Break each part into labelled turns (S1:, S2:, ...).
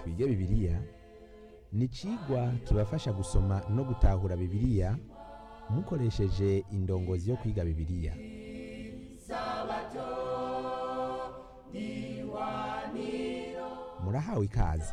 S1: twige bibiliya ni icigwa kibafasha gusoma no gutahura bibiliya mukoresheje indongozi yo kwiga bibiliya murahawe ikaze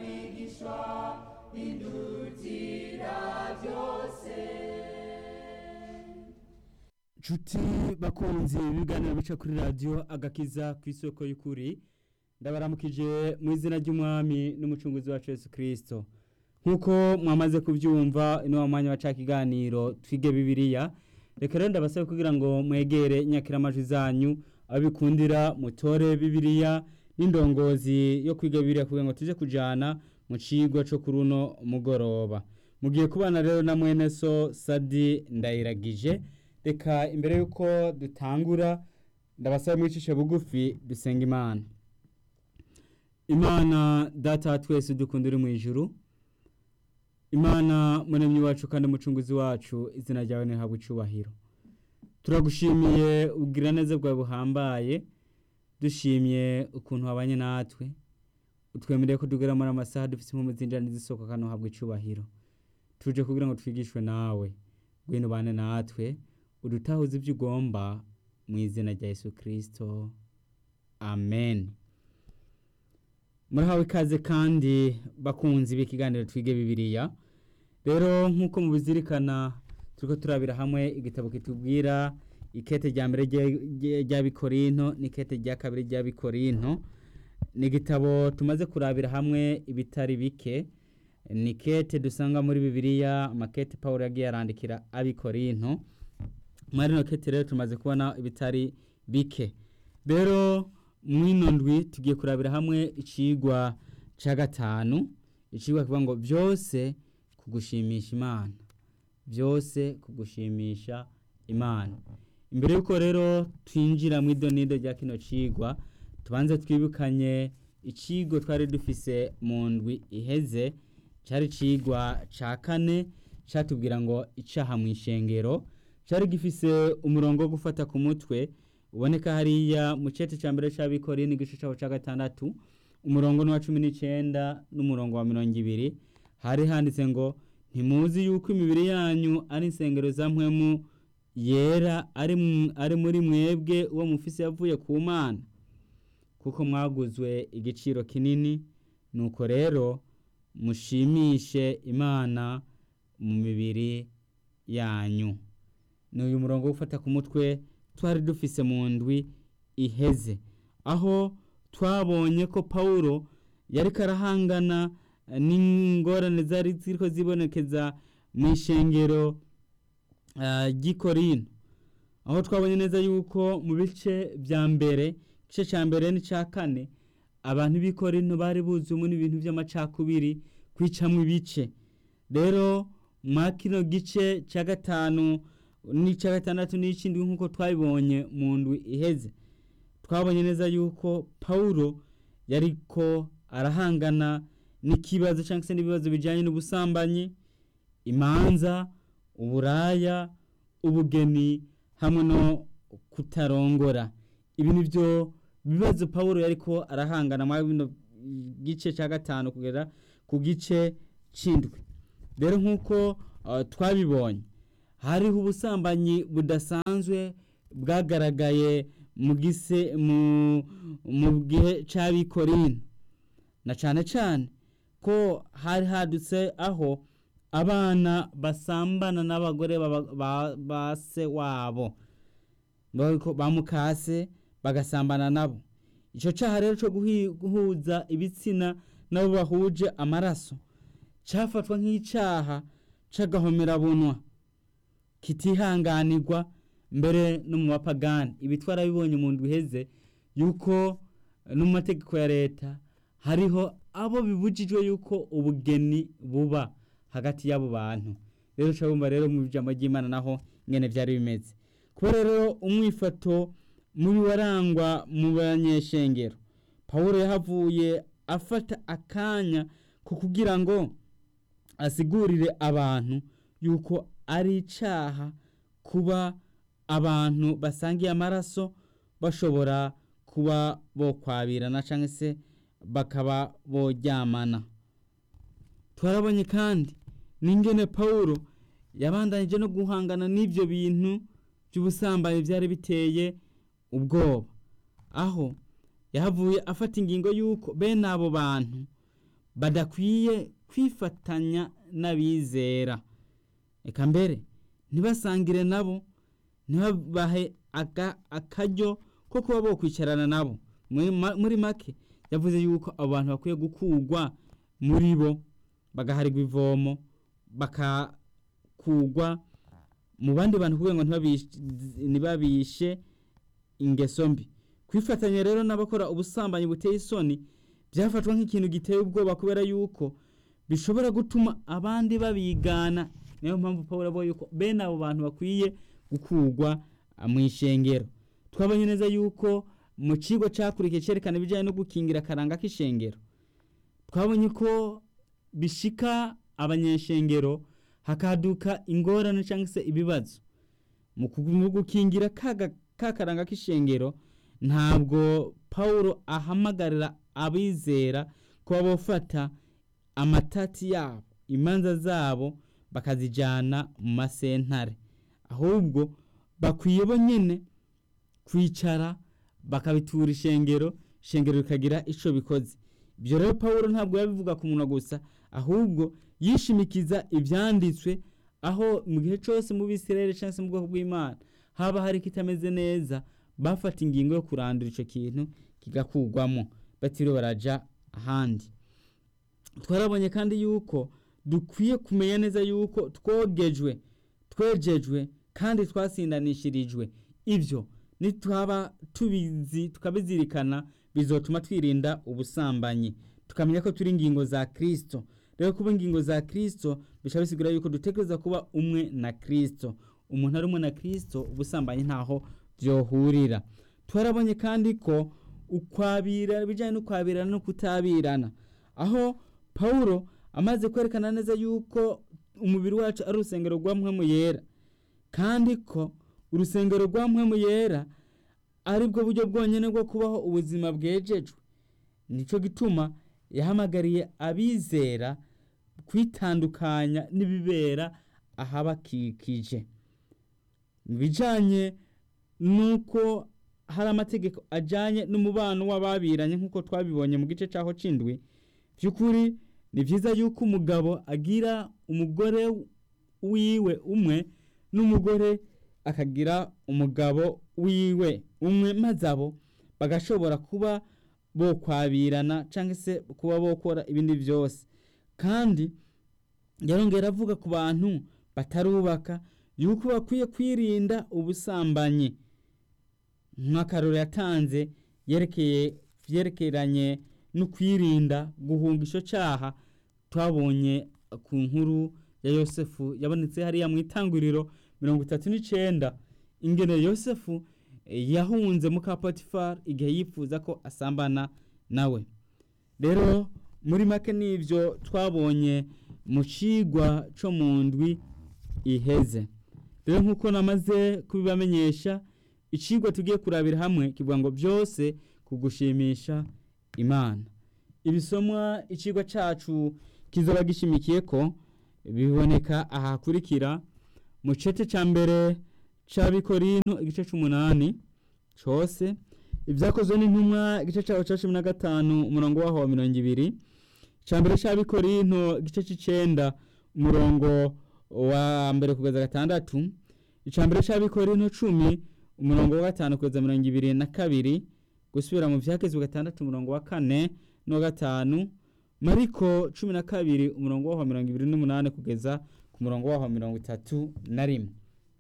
S2: nshuti bakunzi b'ibiganiro bica kuri radiyo agakiza ku isoko y'ukuri ndabaramukije mu izina ry'umwami n'umucunguzi wacu Yesu kirisito nk'uko mwamaze kubyumva ino wa mwanya waca ikiganiro twige bibiliya reka rero ndabasaba kugira ngo mwegere inyakiramajwi zanyu abikundira mutore bibiliya n'indongozi yo kwiga bibiliya kugira ngo tujye kujyana mu kigo cyo kuri uno mugoroba mugiye kubana rero na mwene so sadi ndayiragije reka imbere y'uko dutangura ndabasaba mwicishe bugufi dusenga imana imana data wa twese dukunda uri mu ijuru imana muremyi wacu kandi umucunguzi wacu izina ryawe ntihabwe icyubahiro turagushimiye ubwira neza bwawe buhambaye dushimye ukuntu wabanye natwe utwemereye ko tugera muri amasaha dufite impamvu zinjira n'izisoko kandi uhabwe icyubahiro tuje kugira ngo twigishwe nawe ngwino ubane natwe udutahuze ibyo ugomba mu izina rya Yesu kirisito amen murahawe ikaze kandi bakunzi b'ikiganiro twige bibiliya rero nk'uko mubizirikana turi turabira hamwe igitabo kitubwira ikete rya mbere rya bikorinto n'ikete rya kabiri rya bikorinto ni igitabo tumaze kurabira hamwe ibitari bike ni kete dusanga muri bibiliya amakete paul yagiye arandikira abikorinto muri ino kete rero tumaze kubona ibitari bike rero mwino ndwi tugiye kurabira hamwe icigwa cya gatanu icigwa kivuga ngo byose kugushimisha imana byose kugushimisha imana imbere y'uko rero twinjira mu idonido rya kino cigwa tubanze twibukanye icigo twari dufise mu ndwi iheze cyari icigwa cya kane cyatubwira ngo icaha mu ishengero cyari gifise umurongo wo gufata ku mutwe uboneka hariya mu cete cya mbere cy'abikori n'igice cyaho cya gatandatu umurongo n'uwa cumi n'icyenda n'umurongo wa mirongo ibiri hari handitse ngo ntimuzi yuko imibiri yanyu ari insengero za mpwemu yera ari muri mwebwe uwo mufise yavuye ku mana kuko mwaguzwe igiciro kinini nuko rero mushimishe imana mu mibiri yanyu ni uyu murongo wo gufata ku mutwe twari dufise mu ndwi iheze aho twabonye ko paul yari karahangana n'ingorane zari ziriko zibonekeza mu ishengero ry'ikorino aho twabonye neza yuko mu bice bya mbere igice cya mbere n'icya kane abantu b'ikorino bari buzuyemo n'ibintu by'amacakubiri kwicamo ibice rero mwa kino gice cya gatanu n'icya gatandatu n'ikindi nk'uko twabibonye mu ndwi iheze twabonye neza yuko paul yari ko arahangana n'ikibazo cyangwa se n'ibibazo bijyanye n'ubusambanyi imanza uburaya ubugeni hamwe no kutarongora ibi ni byo bibazo paul yari ko arahangana muri bino gice cya gatanu kugera ku gice cy'indwi rero nk'uko twabibonye hariho ubusambanyi budasanzwe bwagaragaye mu gise mu gihe cy'abikorino na cyane cyane ko hari hadutse aho abana basambana n'abagore ba se wabo bamukase bagasambana nabo icyo cyaha rero cyo guhuza ibitsina nabo bahuje amaraso cyafatwa nk'icyaha cy'agahomerabunwa kitihanganirwa mbere no mu bapagani ibi twarabibonye mu ndwi iheze yuko no mu mategeko ya leta hariho abo bibujijwe yuko ubugeni buba hagati y'abo bantu rero ushobora rero mu ijambo ry'imana naho ngene byari bimeze kuba rero umwifato mubi warangwa mu banyeshengero paul yahavuye afata akanya ko kugira ngo asigurire abantu yuko ari icyaha kuba abantu basangiye amaraso bashobora kuba bokwabirana cyangwa se bakaba boryamana twarabonye kandi n'ingene pawulo yabandanije no guhangana n'ibyo bintu by'ubusambanyi byari biteye ubwoba aho yahavuye afata ingingo y'uko bene abo bantu badakwiye kwifatanya n'abizera reka mbere ntibasangire nabo ntibabahe akaryo ko kuba bo kwicarana nabo muri make yavuze yuko abo bantu bakwiye gukurwa muri bo bagaharirwa ivomo bakakugwa mu bandi bantu kugira ngo ntibabishe ingeso mbi kwifatanya rero n'abakora ubusambanyi buteye isoni byafatwa nk'ikintu giteye ubwoba kubera yuko bishobora gutuma abandi babigana niyo mpamvu paul avuga yuko bene abo bantu bakwiye gukurwa mu ishengero twabonye neza yuko mu kigo cyakurikiye cyerekana ibijyanye no gukingira akaranga k'ishengero twabonye ko bishika abanyeshengero hakaduka ingorane cyangwa se ibibazo mu gukingira ka karanga k'ishengero ntabwo paul ahamagarira abizera kuba bafata amatati yabo imanza zabo bakazijyana mu masentare ahubwo bakwiye bo nyine kwicara bakabitura ishengero ishengero rikagira icyo bikoze ibyo rero paul ntabwo yabivuga ku munwa gusa ahubwo yishimikiza ibyanditswe aho mu gihe cyose mu bisirere cyangwa se mu bwoko bw'imana haba hari ikitameze neza bafata ingingo yo kurandura icyo kintu kigakurwamo batiriwe barajya ahandi twarabonye kandi yuko dukwiye kumenya neza yuko twogejwe twejejwe kandi twasindanishirijwe ibyo nitwaba tubizi tukabizirikana bizotuma twirinda ubusambanyi tukamenya ko turi ingingo za kirisito rero kuba ingingo za kirisito bishobora bisigura yuko dutekereza kuba umwe na kirisito umuntu ari umwe na kirisito ubusambanyi ntaho byohurira twarabonye kandi ko ukwabira ibijyanye n'ukwabirana no kutabirana aho paul amaze kwerekana neza yuko umubiri wacu ari urusengero rwa mpwemu yera kandi ko urusengero rwa mpwemu yera ari bwo buryo bwonyine bwo kubaho ubuzima bwejejwe nicyo gituma yahamagariye abizera kwitandukanya n'ibibera ahabakikije mu bijyanye n'uko hari amategeko ajyanye n'umubano w'ababiranye nk'uko twabibonye mu gice cyaho cy'indwi by'ukuri ni byiza yuko umugabo agira umugore wiwe umwe n'umugore akagira umugabo wiwe umwe maze abo bagashobora kuba bo kwabirana cyangwa se kuba bokora ibindi byose kandi yarongera avuga ku bantu batarubaka yuko bakwiye kwirinda ubusambanyi nk'akaroro yatanze yerekeye byerekeranye no kwirinda guhunga icyo cyaha twabonye ku nkuru ya yosefu yabonetse hariya mu itanguriro mirongo itatu n'icyenda ingene yosefu yahunze muka potifari igihe yifuza ko asambana nawe rero muri make n'ibyo twabonye mu kigwa cyo mu ndwi iheze rero nk'uko namaze kubibamenyesha ikigwa tugiye kurabira hamwe kivuga ngo byose kugushimisha imana ibisomwa ikigwa cyacu kizaba gishimikiye ko biboneka ahakurikira mu cece cya mbere cy'abikorino igice cy'umunani cyose ibyakozwe n'intumwa igice cyaho cya cumi na gatanu umurongo waho wa mirongo ibiri icya mbere cy'abikorino igice cy'icyenda umurongo wa mbere kugeza gatandatu icya mbere cy'abikorino cumi umurongo wa gatanu kugeza mirongo ibiri na kabiri gusubira mu byakezwe gatandatu umurongo wa kane n'uwa gatanu mariko cumi na kabiri umurongo waho wa mirongo ibiri n'umunani kugeza ku murongo waho wa mirongo itatu na rimwe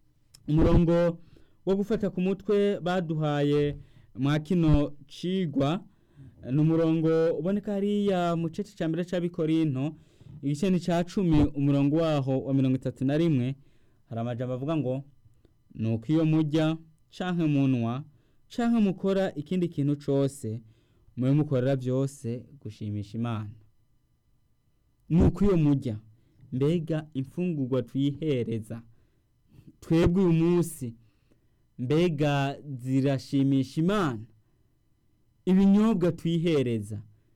S2: umurongo wo gufata ku mutwe baduhaye mwa kino cigwa ni umurongo uboneka hariya mu gice cya mbere cy'abikorino igice ni cya cumi umurongo waho wa mirongo itatu na rimwe hari amajambo avuga ngo ni uko iyo mujya canke munwa canke mukora ikindi kintu cyose mube mukorera byose gushimisha imana ni uko iyo mujya mbega imfungurwa tuyihereza twebwe uyu munsi mbega zirashimisha imana ibinyobwa tuyihereza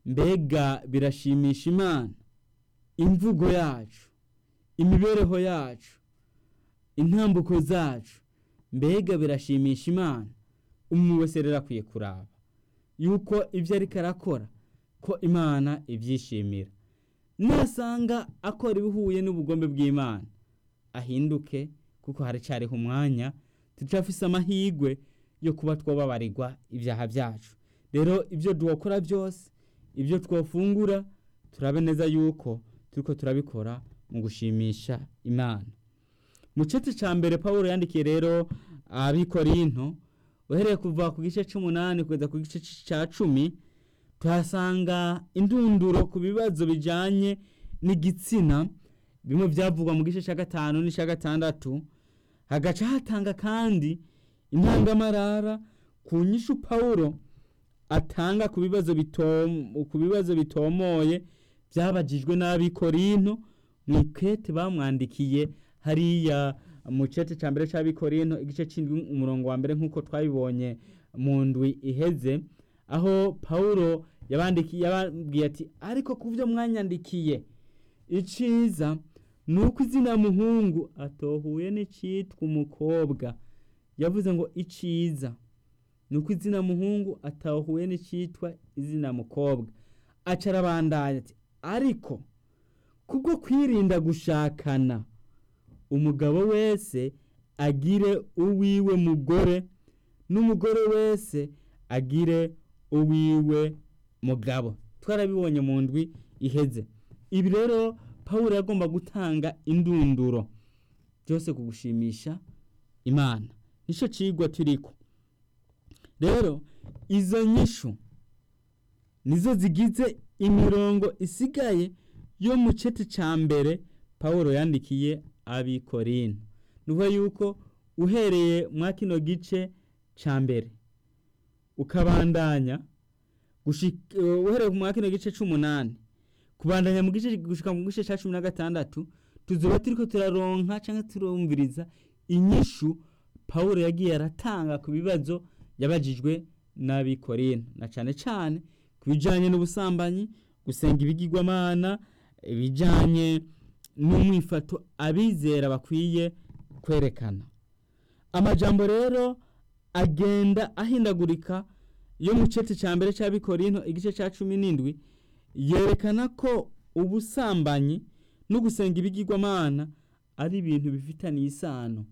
S2: mbega birashimisha imana imvugo yacu imibereho yacu intambuko zacu mbega birashimisha imana umuntu wese rero akwiye kuraba yuko ibyo ariko arakora ko imana ibyishimira nasanga akora ibihuye n'ubugombe bw'imana ahinduke kuko haracyariho umwanya turafise amahirwe yo kuba twababarirwa ibyaha byacu rero ibyo duhokora byose ibyo twafungura turabe neza yuko turiko turabikora mu gushimisha imana mu gice cya mbere paul yandikiye rero abikorinto uhereye kuva ku gice cy'umunani kugeza ku gice cya cumi tuhasanga indunduro ku bibazo bijyanye n'igitsina bimwe byavugwa mu gice cya gatanu n'icya gatandatu hagaca hatanga kandi intangamarara ku nyishu paul atanga ku bibazo ku bibazo bitomoye byabagijwe n'abikorinto mu ikete bamwandikiye hariya mu gice cya mbere cy'abikorinto igice cy'indwi umurongo wa mbere nk'uko twabibonye mu ndwi iheze aho paul yabandikiye yababwiye ati ariko ku byo mwanyandikiye iciza ni uko izina muhungu atohuye n'icyitwa umukobwa yavuze ngo iciza ni uko izina muhungu atahuye n'icyitwa izina mukobwa aca arabandanya ati ariko kubwo kwirinda gushakana umugabo wese agire uwiwe mugore n'umugore wese agire uwiwe mugabo twarabibonye mu ndwi iheze ibi rero paul yagomba gutanga indunduro byose kugushimisha imana nicyo kigwa turiko rero izo nyishu nizo zigize imirongo isigaye yo mu cete cya mbere paul yandikiye abikorino nuvuga yuko uhereye mwa kino gice cya mbere ukabandanya uhereye mwa kino gice cy'umunani kubandanya mu gice gushika mu gice cya cumi na gatandatu tuzoba turiko turaronka cyangwa turumviriza inyishu paul yagiye aratanga ku bibazo yabajijwe n'abikorino na cyane cyane ku bijyanye n'ubusambanyi gusenga ibigirwamana ibijyanye n'umwifato abizera bakwiye kwerekana amajambo rero agenda ahindagurika yo mu gice cya mbere cy'abikorino igice cya cumi n'indwi yerekana ko ubusambanyi no gusenga ibigirwamana ari ibintu bifitaniye isano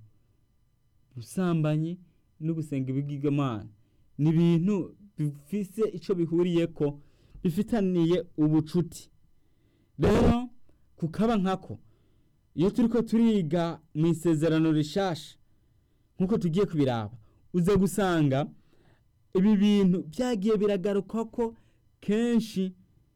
S2: ubusambanyi no gusenga ibigirwamana ni ibintu bifise icyo bihuriye ko bifitaniye ubucuti rero kukaba nkako iyo turi ko turiga mu isezerano rishasha nk'uko tugiye kubiraba uza gusanga ibi bintu byagiye biragaruka ko kenshi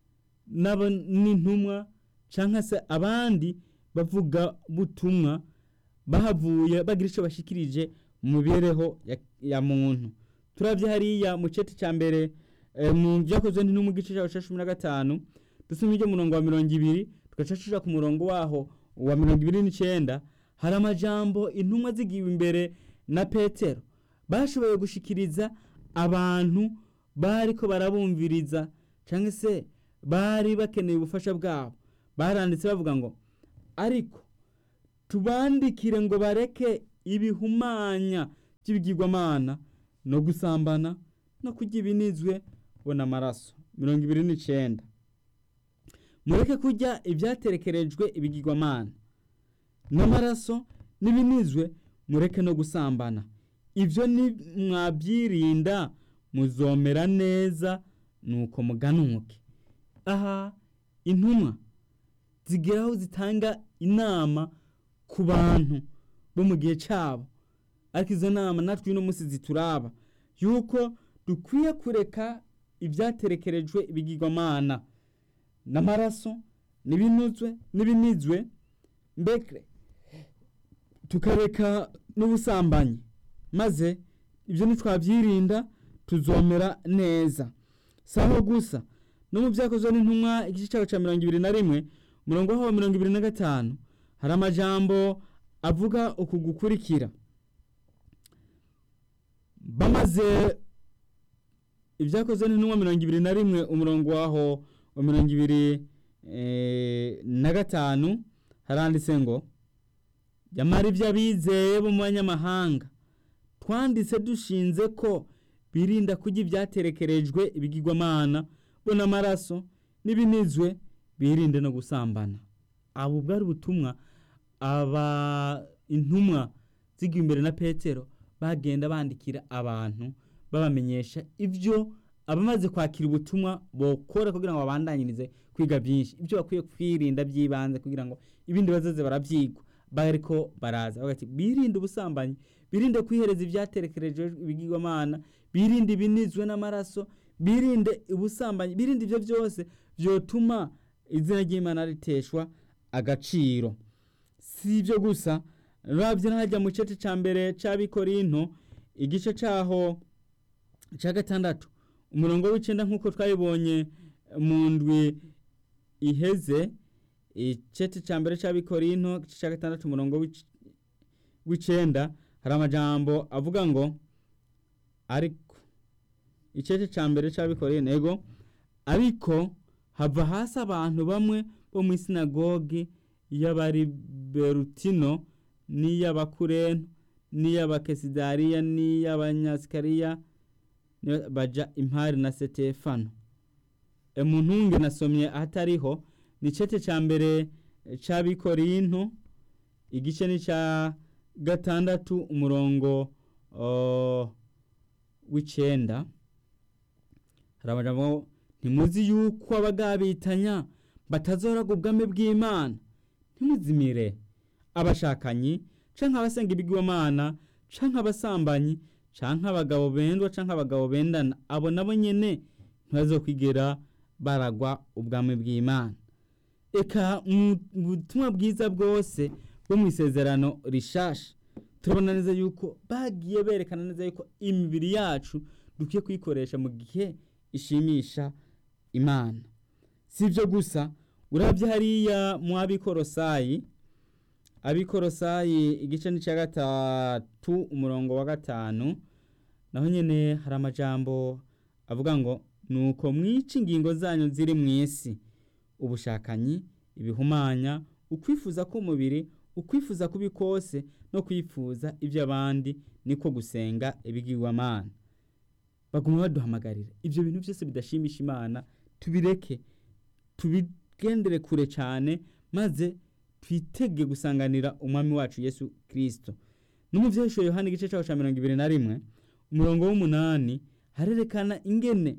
S2: n'intumwa cyangwa se abandi bavuga butumwa bahavuye bagira icyo bashikirije mu mibereho ya muntu turabye hariya mu ceti cya mbere mu byakozwe no mu gice cya cumi na gatanu dusoma ibyo murongo wa mirongo ibiri tugaca tuja ku murongo waho wa mirongo ibiri n'icyenda hari amajambo intumwa zigiwe imbere na petero bashoboye gushikiriza abantu bari ko barabumviriza cyangwa se bari bakeneye ubufasha bwabo baranditse bavuga ngo ariko tubandikire ngo bareke ibihumanya by'ibigirwamana no gusambana no kurya ibinizwe bona amaraso mirongo ibiri n'icyenda mureke kurya ibyaterekerejwe ibigirwamana n'amaraso n'ibinizwe mureke no gusambana ibyo ni mwabyirinda muzomera neza nuko muganuke aha intumwa zigeraho zitanga inama ku bantu bo mu gihe cyabo ariko izo nama natwe uno munsi zituraba yuko dukwiye kureka ibyaterekerejwe ibigirwamana n'amaraso n'ibinuzwe n'ibinizwe mbere tukareka n'ubusambanyi maze ibyo ntitwabyirinda tuzomera neza si aho gusa no mu byakozwe n'intumwa igice cyawe cya mirongo ibiri na rimwe umurongo wa mirongo ibiri na gatanu hari amajambo avuga uku gukurikira bamaze ibyakozwe n'intumwa mirongo ibiri na rimwe umurongo waho wa mirongo ibiri eh, na gatanu haranditse ngo nyamara ibyo abizeye bo mu banyamahanga twanditse dushinze ko birinda kurya ibyaterekerejwe ibigirwamana bo n'amaraso n'ibinizwe birinde no gusambana abo bwari ubutumwa aba intumwa zigiye imbere na petero bagenda bandikira abantu babamenyesha ibyo abamaze kwakira ubutumwa bokora kugira ngo babandanyirize kwiga byinshi ibyo bakwiye kwirinda by'ibanze kugira ngo ibindi bazaze barabyigwa bariko baraza bagati birinde ubusambanyi birinde kwihereza ibyaterekerejwe ibigirwamana birinde ibinizwe n'amaraso birinde ubusambanyi birinde ibyo byose byotuma izina ry'imana riteshwa agaciro si ibyo gusa urabye n'ahajya mu gice cya mbere cy'abikorinto igice cyaho cya gatandatu umurongo w'icyenda nk'uko twabibonye mu ndwi iheze igice cya mbere cy'abikorinto igice cya gatandatu umurongo w'ic- w'icyenda hari amajambo avuga ngo ariko igice cya mbere cy'abikorinto ego ariko hava hasi abantu bamwe bo mu isinagogi y'abariberutino n'iy'abakureno n'iy'abakesidariya n'iy'abanyasikariya ni- baja impari na setefano emuntunge nasomye ahatariho ni cete ca mbere c'abikorinto igice ni ca gatandatu umurongo uh, w'icenda hari amajambo ngo, ntimuzi yuko abagabitanya batazoraga ubwami bw'imana ntimuzimire abashakanyi canke abasenga ibigirwamana canke abasambanyi canke abagabo bendwa canke abagabo bendana abo nabo nyene ntibazokwigera baragwa ubwami bw'imana eka mu butumwa bwiza bwose bwo mu isezerano rishasha turabona neza yuko bagiye berekana neza yuko imibiri yacu dukwiye kuyikoresha mu gihe ishimisha imana si ibyo gusa urabye hariya mu abikorosayi abikorosayi igice ni cya gatatu umurongo wa gatanu naho nyine hari amajambo avuga ngo nuko mwica ingingo zanyu ziri mu isi ubushakanyi ibihumanya ukwifuza k'umubiri ukwifuza kubi kose no kwifuza iby'abandi niko gusenga ibigirwamana baguma baduhamagarira ibyo bintu byose bidashimisha imana tubireke tubigendere kure cyane maze twitege gusanganira umwami wacu yesu kirisito n'umubyeyi yohani igice cyaho cya mirongo ibiri na rimwe umurongo w'umunani harerekana ingene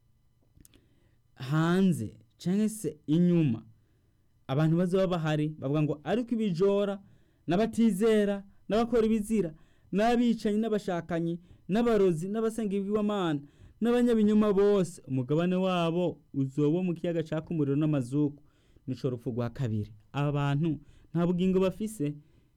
S2: hanze cyangwa se inyuma abantu bazaba bahari bavuga ngo ariko ibijora n'abatizera n'abakora ibizira n'abicanyi n'abashakanyi n'abarozi n'abasenga ibigwamana n'abanyabinyuma bose umugabane wabo uzoba mu kiyaga caka umuriro n'amazuku nico rupfu rwa kabiri aba bantu nta bugingo bafise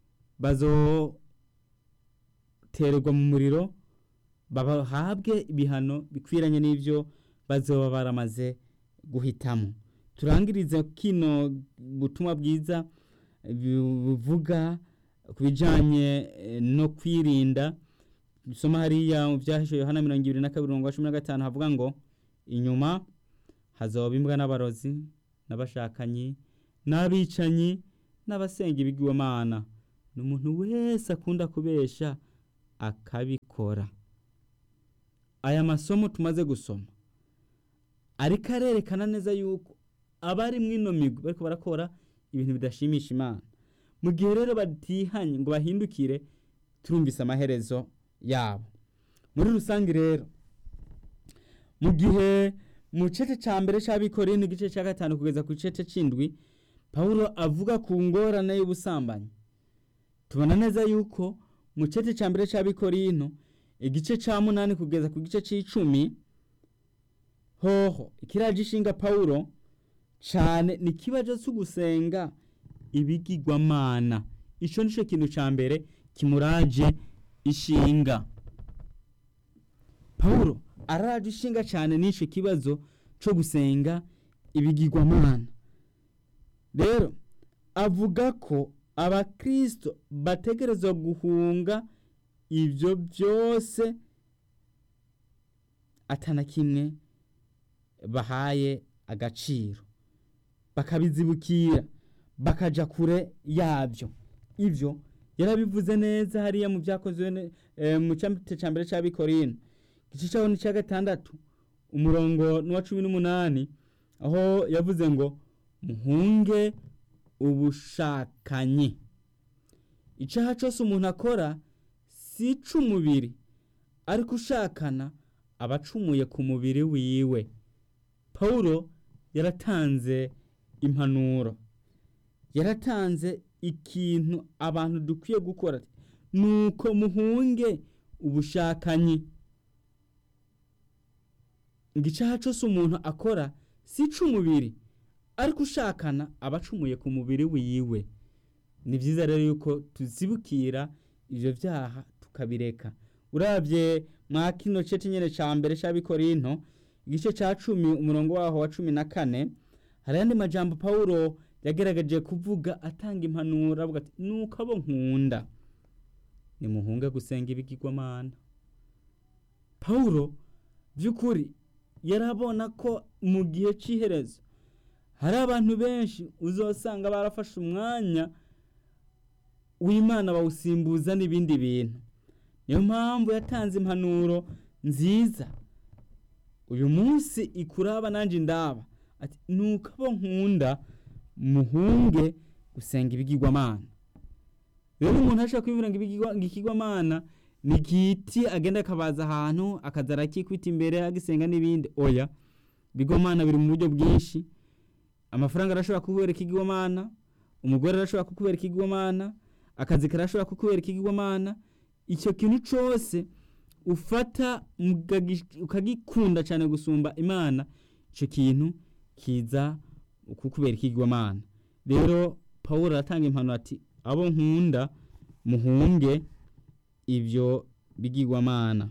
S2: bazotererwa mu muriro bahabwe ibihano bikwiranye n'ibyo bazoba baramaze guhitamo turangirize kino butumwa bwiza buvuga ku bijyanye no kwirinda dusoma hariya mu byahishe yohana mirongo ibiri na kabiri mirongo cumi na gatanu havuga ngo inyuma hazoba imbwa n'abarozi n'abashakanyi n'abicanyi n'abasenga ibigwamana ni umuntu wese akunda kubesha akabikora aya masomo tumaze gusoma ariko arerekana neza yuko abari mw'ino migwi bariko barakora ibintu bidashimisha imana mu gihe rero batihanye ngo bahindukire turumvise amaherezo yabo muri rusange rero mu gihe mu gice cya mbere cy'abikoreye n'igice cya gatanu kugeza ku gice cy'indwi paul avuga ku ngorane y'ubusambanyi tubona neza yuko mu gice cya mbere cy'abikorino igice cya munani kugeza ku gice cy'icumi hoho ikiraje ishinga paul cyane ni ikibazo cyo gusenga ibigirwamana icyo nicyo kintu cya mbere kimuraje ishinga paul araje ishinga cyane n'icyo kibazo cyo gusenga ibigirwamana rero avuga ko abakirisito bategerezwa guhunga ibyo byose atana kimwe bahaye agaciro bakabizibukira bakaja kure yabyo ivyo yarabivuze neza hariya mu byakozwe ne- eh, mu cyamite cya mbere cy'abikorino igice cyaho ni cya gatandatu umurongo n'uwa cumi n'umunani aho yavuze ngo muhunge ubushakanyi icyaha cyose umuntu akora si ic'umubiri ariko ushakana aba acumuye ku mubiri wiwe pawulo yaratanze impanuro yaratanze ikintu abantu dukwiye gukora nuko muhunge ubushakanyi ngo icyaha cyose umuntu akora si ic'umubiri ariko ushakana aba acumuye ku mubiri wiwe ni byiza rero yuko tuzibukira ibyo byaha tukabireka urabye mwa kino gice nyine cya mbere cy'abikorinto igice cya cumi umurongo waho wa cumi na kane hari ayandi majambo pawulo yagaragaje kuvuga atanga impanuro avuga ati nuko abo nkunda nimuhunge gusenga ibigirwamana pawulo by'ukuri yarabona ko mu gihe cy'iherezo hari abantu benshi uzasanga barafashe umwanya w'imana bawusimbuza n'ibindi bintu niyo mpamvu yatanze impanuro nziza uyu munsi ikuraba nanjye ndaba ati nuko abo nkunda muhunge gusenga ibigirwamana rero umuntu ashobora kwibwira ngo ibigirwa- ngo ikigwamana ni igiti agenda akabaza ahantu akaza arakikwita imbere agisenga n'ibindi oya ibigirwamana biri mu buryo bwinshi amafaranga arashobora kukubera ikigirwamana umugore arashobora kukubera ikigirwamana akazi karashobora kukubera ikigirwamana icyo kintu cyose ufata mugagi- ukagikunda cyane gusumba imana icyo kintu kiza kukubera ikigirwamana rero paul aratanga impanuro ati abo nkunda muhunge ibyo bigirwamana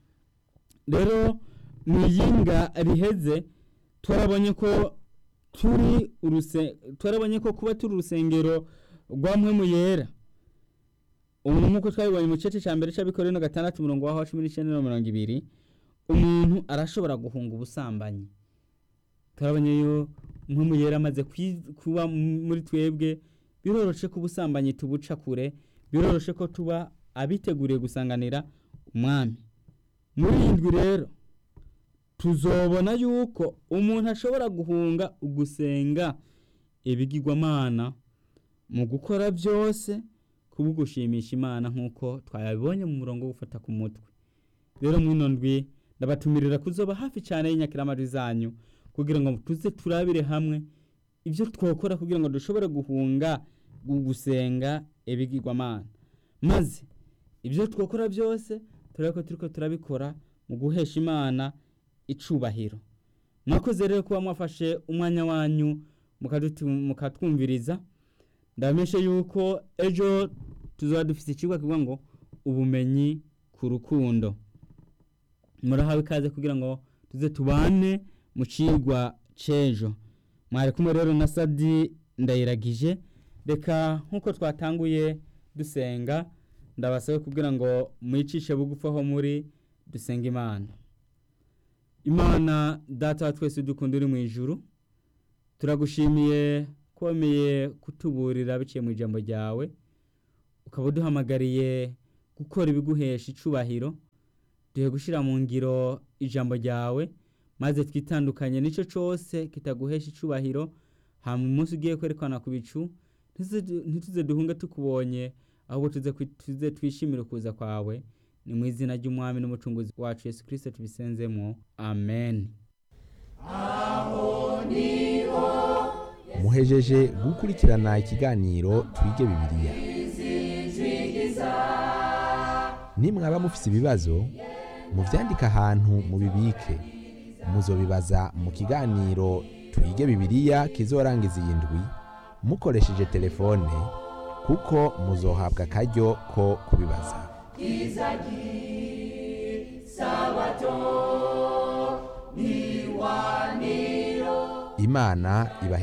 S2: rero mu iyinga riheze turabonye ko turi uruse turabonye ko kuba turi urusengero rwa mpwemu yera ubu nk'uko twabibonye mu gice cya mbere cy'abikorera gatandatu umurongo wa cumi n'icyenda na mirongo ibiri umuntu arashobora guhunga ubusambanyi turabonye yo mpwemu yera amaze kwi- kuba muri twebwe biroroshe ko ubusambanyi tubuca kure biroroshe ko tuba abiteguriye gusanganira umwami muri iyi ndwi rero tuzobona yuko umuntu ashobora guhunga ugusenga ibigirwamana mu gukora byose kuba gushimisha imana nk'uko twabibonye mu murongo wo gufata ku mutwe rero mwino ndwi ndabatumirira kuzoba hafi cyane y'inyakiramajwi zanyu kugira ngo tuze turabire hamwe ibyo twakora kugira ngo dushobore guhunga gu- gusenga ibigirwamana maze ibyo twakora byose turebe ko turiko turabikora mu guhesha imana icubahiro mwakoze rero kuba mwafashe umwanya wanyu mukadutu- mukatwumviriza ndabamenyeshe yuko ejo tuzaba dufite ikigo kivuga ngo ubumenyi ku rukundo murahawe ikaze kugira ngo tuze tubane mu cigwa c'ejo mwari kumwe rero na sadi ndayiragije reka nk'uko twatanguye dusenga ndabasabe kugira ngo mwicishe bugufi aho muri dusenga imana imana data wa twese dukunda uri mu ijuru turagushimiye komeye kutuburira biciye mu ijambo ryawe ukaba uduhamagariye gukora ibiguhesha icubahiro duhe gushyira mu ngiro ijambo ryawe maze twitandukanye n'icyo cyose kitaguhesha icubahiro hama umunsi ugiye kwerekana ku bicu ntituze- ntituze duhunge tukubonye ahubwo tuze kwi- tuze twishimire ukuza kwawe ni mu izina ry'umwami n'umucunguzi wacu yesu kirisito tubisenzemo amen
S1: muhejeje gukurikirana ikiganiro twige bibiliya nimwaba mufise ibibazo muvyandike ahantu mubibike muzobibaza mu kiganiro twige bibiliya kizorangiza iyi ndwi mukoresheje telefone kuko muzohabwa akaryo ko kubibaza imana ibahe